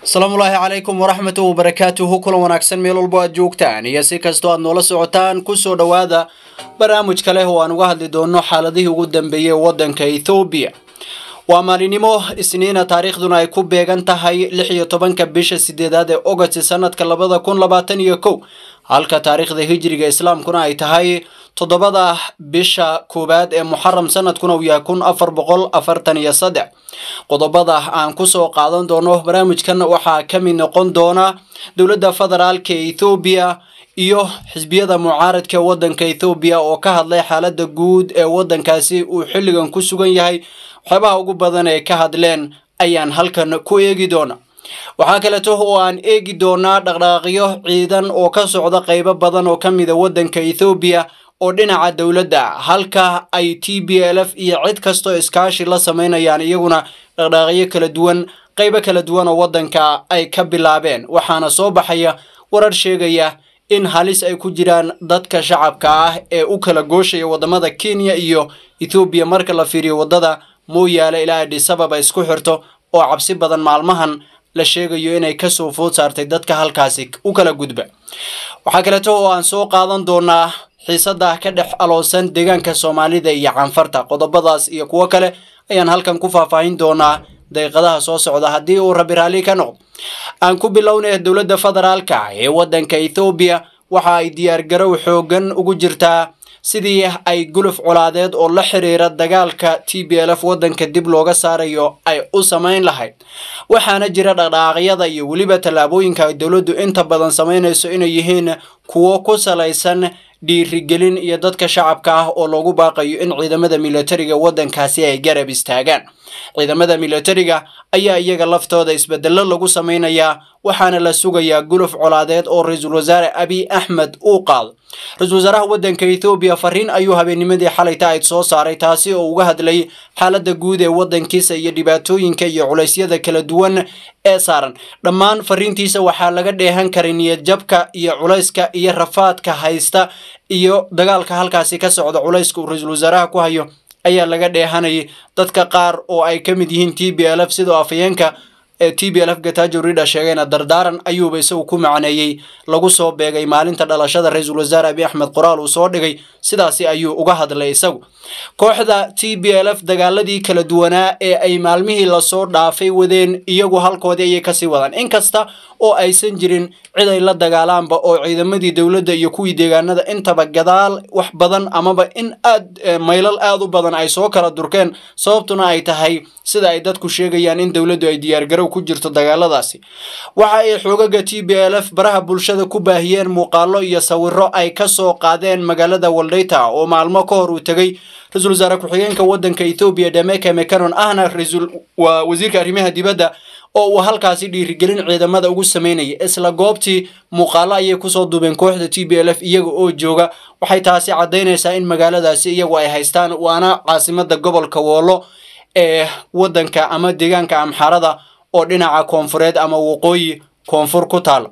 asalaamullaahi calaykum waraxmatu wabarakaatuhu kulan wanaagsan meel walbo aad joogtaan iyo si kastoo aad noola socotaan kusoo dhowaada barnaamij kale oo aan uga hadli doono xaaladihii ugu dambeeyey waddanka ethoobiya waa maalinimo isniina taariikhduna ay ku beegan tahay lix iyo tobanka bisha sideedaad ee ogost sanadka labada kun labaatan iyo kow halka taariikhda hijriga islaamkuna ay tahay toddobada bisha koowaad ee muxaram sanadkuna uu yahay kun afar boqol afartan iyo saddex qodobada aan kusoo qaadan doono barnaamijkan waxaa ka mid noqon doona dowladda federaalka ethoobiya iyo xisbiyada mucaaradka waddanka ethoobiya oo ka hadlay xaaladda guud ee waddankaasi uu xilligan ku sugan yahay waxyaabaha ugu badan ee ka hadleen ayaan halkan ku eegi doona waxaa kaleeto oo aan eegi doonaa dhaqdhaqaaqyo ciidan oo ka socda qeybo badan oo ka mida waddanka ethoobiya oo dhinaca dowladda halka ay t b l f iyo cid kastoo iskaashi la sameynayaan iyaguna dhaqdhaqaaqyo kala duwan qeybo kala duwan oo waddanka ay ka bilaabeen waxaana soo baxaya warar sheegaya in halis ay ku jiraan dadka shacabka ah ee u kala gooshaya wadamada kenya iyo ethoobiya marka la fiiriyo waddada mooyaale ilaa adhisababa isku xirto oo cabsi badan maalmahan la sheegayo inay kasoo food saartay dadka halkaasi u kala gudba waxaa kaleeto oo aan soo qaadan doonaa xiisada ka dhex aloosan deegaanka soomaalida iyo canfarta qodobadaas iyo kuwo kale ayaan halkan ku faahfaahin doonaa daqiiqadaha soo socda haddii uu rabi raalli ka noqdo aan ku bilownay dowladda federaalka ee waddanka ethoobiya waxa ay diyaargarow xoogan ugu jirtaa sidii ay guluf colaadeed oo la xiriira dagaalka t b l f waddanka dib looga saarayo ay u samayn lahayd waxaana jira dhaqdhaqaaqyada iyo weliba tallaabooyinka ay dowladdu inta badan samaynayso inay yihiin kuwo ku salaysan dhiirigelin iyo dadka shacabka ah oo loogu baaqayo in ciidamada militariga waddankaasi ay garab istaagaan ciidamada militariga ayaa iyaga laftooda isbedello lagu samaynayaa waxaana la sugayaa guluf colaadeed oo ra-iisul wasaare abiy axmed uu qaado ra-iisul wasaaraha waddanka ethoobiya fariin ayuu habeennimadii xalayta ayd soo saaray taasi oo uga hadlay xaaladda guud ee waddankiisa iyo dhibaatooyinka iyo culeysyada kala duwan ee saaran dhammaan fariintiisa waxaa laga dheehan karay niyadjabka iyo culayska iyo rafaadka haysta iyo dagaalka halkaasi ka socda culayska uu ra-iisul wasaaraha ku hayo ayaa laga dheehanayay dadka qaar oo ay ka mid yihiin t b l f sidoo afayeenka ee t b l f gatajo ridha sheegayna dardaaran ayuuba isagu ku macneeyey lagu soo beegay maalinta dhalashada ra-iisul wasaare abiy axmed qoraal uu soo dhigay sidaasi ayuu uga hadlay isagu kooxda t b l f dagaaladii kala duwanaa ee ay maalmihii lasoo dhaafay wadeen iyagu halkoodii ayay kasii wadaan inkasta oo aysan jirin cid ay la dagaalaanba oo ciidamadii dowladda iyo kuwii deegaanada intaba gadaal wax badan amaba in aad maylal aad u badan ay soo kala durkeen sababtuna ay tahay sida ay dadku sheegayaan in dowladdu ay diyaargarow ku jirto dagaaladaasi waxa ay xoogaga t b l f baraha bulshada ku baahiyeen muuqaalo iyo sawiro ay kasoo qaadeen magaalada waldayta oo maalmo ka hor uu tegey ra-iisul wasaare ku-xigeenka waddanka ethoobiya dhameke mcanon ahna waa wasiirka arrimaha dibadda oo uu halkaasi dhiirigelin ciidamada ugu sameynayay isla goobtii muuqaalo ayay kusoo duubeen kooxda t b l f iyaga oo jooga waxay taasi caddaynaysaa in magaaladaasi iyagu ay haystaan waana caasimada gobolka woolo ee waddanka ama deegaanka amxarada oo dhinaca koonfureed ama waqooyi koonfur ku taalo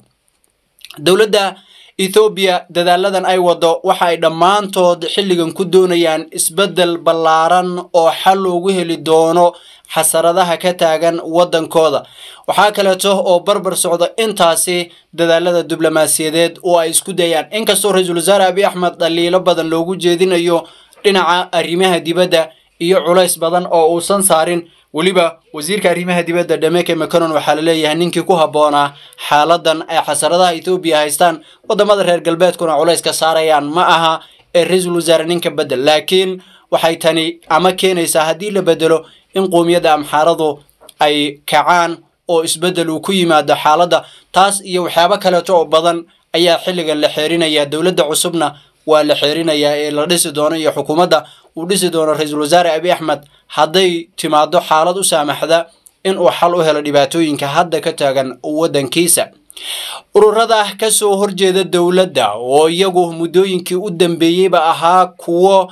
dowladda ethoobiya dadaaladan ay wado waxa ay dhammaantood xilligan ku doonayaan isbeddel ballaaran oo xal loogu heli doono xasaradaha ka taagan waddankooda waxaa kaleeto oo barbar socda intaasi dadaalada diblomaasiyadeed oo ay isku dayaan inkastoo ra-iisul wasaare abiy axmed dhaliilo badan loogu jeedinayo dhinaca arrimaha dibadda iyo culays badan oo uusan saarin weliba wasiirka arrimaha dibadda dhameke mcanon waxaa laleeyahay ninkii ku habboonaa xaaladan ay xasaradaha ethoobiya haystaan wadamada reer galbeedkuna culayska saarayaan ma aha ee ra-iisul wasaare ninka bedel laakiin waxay tani ama keenaysaa haddii la bedelo in qoomiyadda amxaaradu ay kacaan oo isbeddel uu ku yimaado xaaladda taas iyo waxyaabo kaleeto oo badan ayaa xilligan la xeerinaya dowladda cusubna waa la xeerinayaa ee la dhisi doono iyo xukuumadda uu dhisi doono ra-iisul wasaare abiy axmed hadday timaado xaalad u saamaxda in uu xal u helo dhibaatooyinka hadda ka taagan waddankiisa ururada kasoo horjeeda dowladda oo iyagu muddooyinkii u dambeeyeyba ahaa kuwo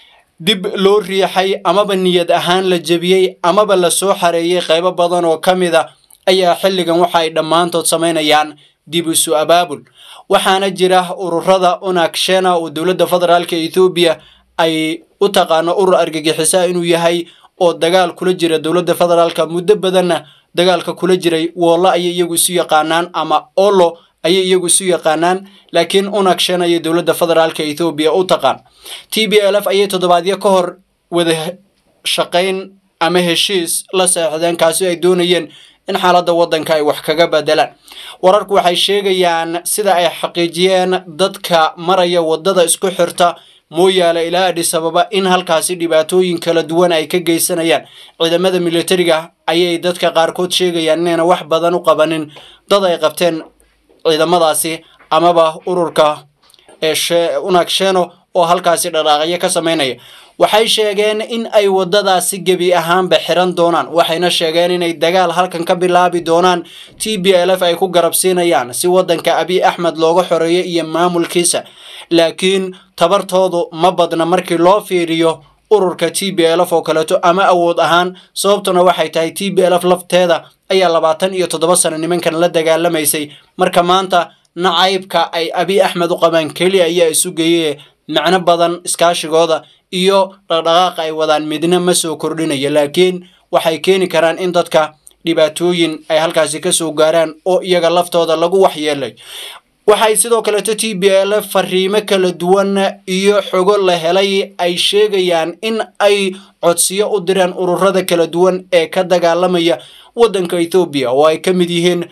dib loo riixay amaba niyad ahaan la jebiyey amaba lasoo xareeyey qaybo badan oo ka mid a ayaa xilligan waxa ay dhammaantood samaynayaan dib isu abaabul waxaana jira ururada unakshena oo dowladda federaalka ethoobiya ay u taqaano urur argagixisaa inuu yahay oo dagaal kula jira dowladda federaalka muddo badanna dagaalka kula jiray woollo ayay iyagu isu yaqaanaan ama olo ayay iyagu isu yaqaanaan laakiin unagshan ayay dowladda federaalka ethoobiya u taqaan t b l f ayay toddobaadyo ka hor wada shaqayn ama heshiis la seexdeen kaasi ay doonayeen in xaaladda waddanka ay wax kaga bedelaan wararku waxay sheegayaan sida ay xaqiijiyeen dadka maraya waddada isku xirta mooyaale ilaa adhis ababa in halkaasi dhibaatooyin kala duwan ay ka geysanayaan ciidamada militariga ayay dadka qaarkood sheegayaan inayna wax badan u qabanin dad ay qabteen ciidamadaasi amaba ururka ee unagsheeno oo halkaasi dhaqaaqyo ka samaynaya waxay sheegeen in ay waddadaasi gebi ahaanba xiran doonaan waxayna sheegeen inay dagaal halkan ka bilaabi doonaan t b l f ay ku garabsiinayaan si waddanka abiy axmed looga xoreeyo iyo maamulkiisa laakiin tabartoodu ma badna markii loo fiiriyo ururka t b l f oo kaleeto ama awood ahaan sababtuna waxay tahay t b l f lafteeda ayaa labaatan iyo toddoba sano nimankan la dagaalamaysay marka maanta nacaybka ay abiy axmed u qabaan keliya ayaa isu geeyey macno badan iskaashigooda iyo dhaqdhaqaaqa ay wadaan midna ma soo kordhinaya laakiin waxay keeni karaan in dadka dhibaatooyin ay halkaasi ka soo gaaraan oo iyaga laftooda lagu waxyeelay waxay sidoo kaleeto t b l f fariimo kala duwan iyo xogo la helay ay sheegayaan in ay codsiyo u direen ururada kala duwan ee ka dagaalamaya waddanka ethoobiya oo ay ka mid yihiin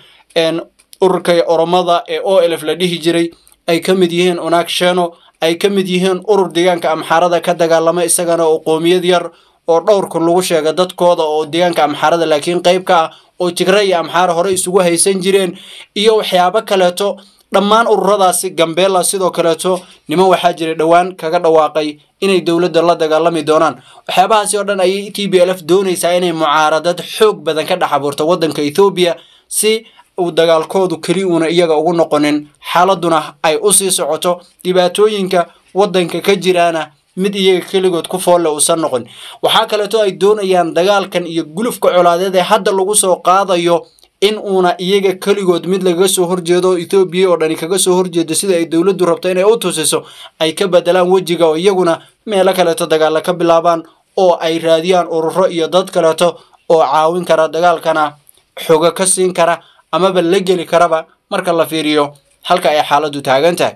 ururka oromada ee o l f la dhihi jiray ay ka mid yihiin unagsheno ay ka mid yihiin urur deegaanka amxaarada ka dagaalama isagana oo qoomiyad yar oo dhowrkun lagu sheega dadkooda oo deegaanka amxaarada laakiin qayb ka ah oo tigre iyo amxaara hore isugu haysan jireen iyo waxyaabo kaleeto dhammaan ururadaasi gambeella sidoo kaleeto niman waxaa jiray dhowaan kaga dhawaaqay inay dowladda la dagaalami doonaan waxyaabahaasi oo dhan ayay t b l f doonaysaa inay mucaaradad xoog badan ka dhex abuurto waddanka ethoobiya si uu dagaalkoodu keli uuna iyaga ugu noqonin xaaladuna ay u sii socoto dhibaatooyinka waddanka ka jiraana mid iyaga keligood ku foolle uusan noqon waxaa kaleeto ay doonayaan dagaalkan iyo gulufka colaadeed ee hadda lagu soo qaadayo in uuna iyaga keligood mid lagaga soo horjeedo ethoobiya oo dhani kaga soo horjeedo sida ay dowladdu rabto inay u tusiso ay ka bedelaan wejiga oo iyaguna meelo kaleeto dagaalla ka bilaabaan oo ay raadiyaan ururo iyo dad kaleeto oo caawin kara dagaalkana xogo ka siin kara amaba la geli karaba marka la fiiriyo halka ay xaaladdu taagan tahay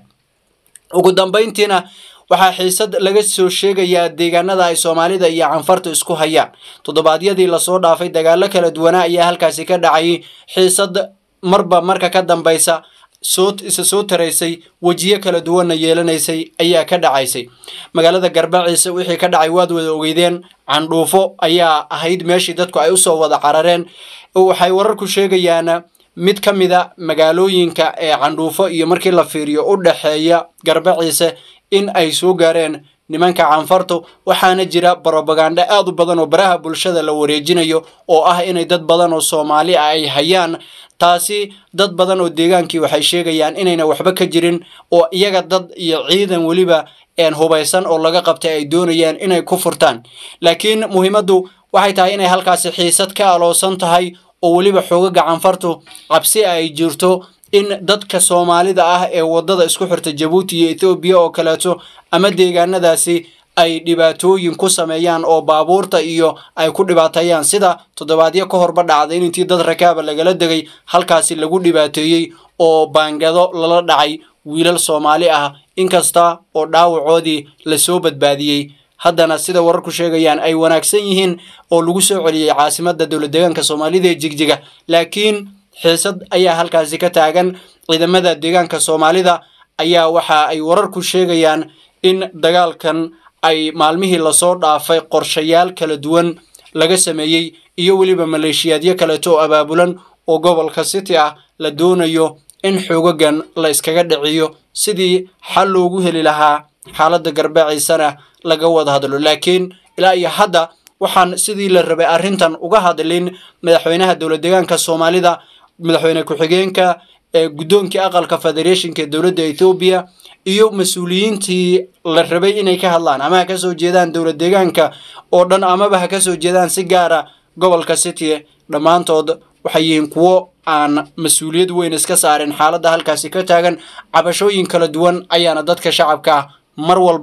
ugu dambayntiina waxaa xiisad laga soo sheegayaa deegaanada ay soomaalida iyo canfarta isku hayaan toddobaadyadii lasoo dhaafay dagaallo kala duwanaa ayaa halkaasi ka dhacayay xiisad marba marka ka dambaysa soo isa soo taraysay wejiyo kala duwanna yeelanaysay ayaa ka dhacaysay magaalada garbaciise wixii ka dhacay waad wada ogeydeen candhuufo ayaa ahayd meeshii dadku ay usoo wada carareen waxay wararku sheegayaan mid ka mida magaalooyinka ee candhuufo iyo markii la fiiriyo u dhexeeya garbaciise in ay soo gaareen nimanka canfartu waxaana jira brobaganda aad u badan oo baraha bulshada la wareejinayo oo ah inay dad badan oo soomaali ah ay hayaan taasi dad badan oo deegaankii waxay sheegayaan inayna waxba ka jirin oo iyaga dad iyo ciidan weliba een hubaysan oo laga qabtay ay doonayaan inay ku furtaan laakiin muhiimaddu waxay tahay inay halkaasi xiisad ka aloosan tahay oo weliba xoogaga canfartu cabsi ay jirto in dadka soomaalida ah ee waddada isku xirta jabuuti iyo ethoobiya oo kaleeto ama deegaanadaasi ay dhibaatooyin ku sameeyaan oo baabuurta iyo ay ku dhibaateeyaan sida toddobaadyo ka horba dhacday in intii dad rakaaba lagala degay halkaasi lagu dhibaateeyey oo baangado lala dhacay wiilal soomaali ah inkasta oo dhaawacoodii lasoo badbaadiyey haddana sida wararku sheegayaan ay wanaagsan yihiin oo lagu soo celiyey caasimadda dowlad deegaanka soomaalida ee jigjiga laakiin xiisad ayaa halkaasi ka taagan ciidamada deegaanka soomaalida ayaa waxa ay wararku sheegayaan in dagaalkan ay maalmihii lasoo dhaafay qorshayaal kala duwan laga sameeyey iyo weliba maleeshiyaadyo kaleeto oo abaabulan oo gobolka city ah la doonayo in xoogagan la iskaga dhiciyo sidii xal loogu heli lahaa xaaladda garbaciisana laga wada hadlo laakiin ilaa iyo hadda waxaan sidii la rabay arrintan uga hadlin madaxweynaha dowlad deegaanka soomaalida madaxweyne ku-xigeenka ee guddoonkii aqalka federeeshinka ee dowladda ethoobiya iyo mas-uuliyiintii la rabay inay ka hadlaan ama ha ka soo jeedaan dowlad deegaanka oo dhan amaba ha ka soo jeedaan si gaara gobolka city dhammaantood waxay yihiin kuwo aan mas-uuliyad weyn iska saarin xaaladda halkaasi ka taagan cabashooyin kala duwan ayaana dadka shacabka mar walba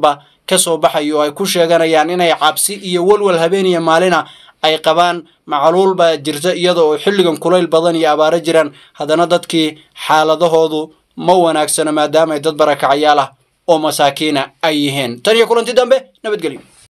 ka soo baxayo oo ay ku sheeganayaan inay cabsi iyo walwal habeen iyo maalina ay qabaan macluul baa jirta iyada oo xilligan kulayl badan iyo abaaro jiraan haddana dadkii xaaladahoodu ma wanaagsana maadaama ay dad barakacyaal ah oo masaakiina ay yihiin tan iyo kulanti dambe nabadgelyo